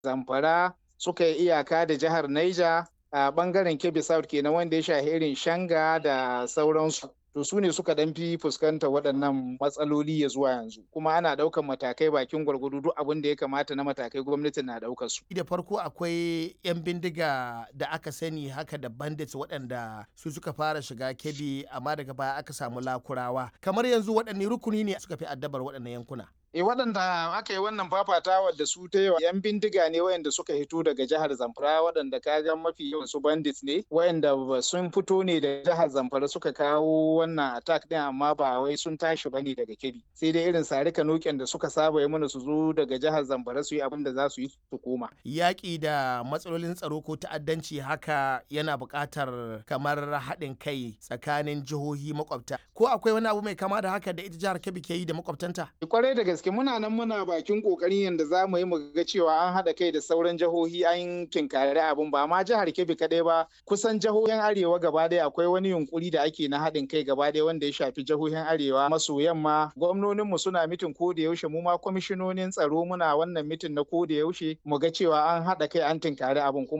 Zamfara suka yi iyaka da jihar Niger a bangaren Kebbi South kenan wanda ya shahi irin Shanga da sauransu. To su ne suka dan fi fuskanta waɗannan matsaloli ya zuwa yanzu kuma ana ɗaukan matakai bakin gwargwado duk abin da ya kamata na matakai gwamnati na ɗaukar su. Da farko akwai 'yan bindiga da aka sani haka da bandits waɗanda su suka fara shiga Kebbi amma daga baya aka samu lakurawa. Kamar yanzu waɗanne rukuni ne suka fi addabar waɗannan yankuna? E waɗanda aka yi wannan fafatawa da su ta yawa yan bindiga ne wayanda suka hito daga jihar Zamfara waɗanda kaga mafi yawan su bandits ne wayanda sun fito ne da jihar Zamfara suka kawo wannan attack din amma ba wai sun tashi bane daga Kebbi sai dai irin sarika noken da suka saba yi mana su zo daga jihar Zamfara su yi abin da za su yi su koma. Yaƙi da matsalolin tsaro ko ta'addanci haka yana buƙatar kamar haɗin kai tsakanin jihohi makwabta ko akwai wani abu mai kama da haka da ita jihar Kebbi ke yi da makwabtanta? Kwarai da gaske muna nan muna bakin kokarin yadda za mu yi mu ga cewa an haɗa kai da sauran jihohi an kinkari abin ba ma jihar Kebbi kaɗai ba kusan jihohin arewa gaba ɗaya akwai wani yunkuri da ake na haɗin kai gaba ɗaya wanda ya shafi jihohin arewa maso yamma gwamnoninmu suna mitin ko da yaushe mu ma kwamishinonin tsaro muna wannan mitin na ko da yaushe mu ga cewa an haɗa kai an tinkari abin kuma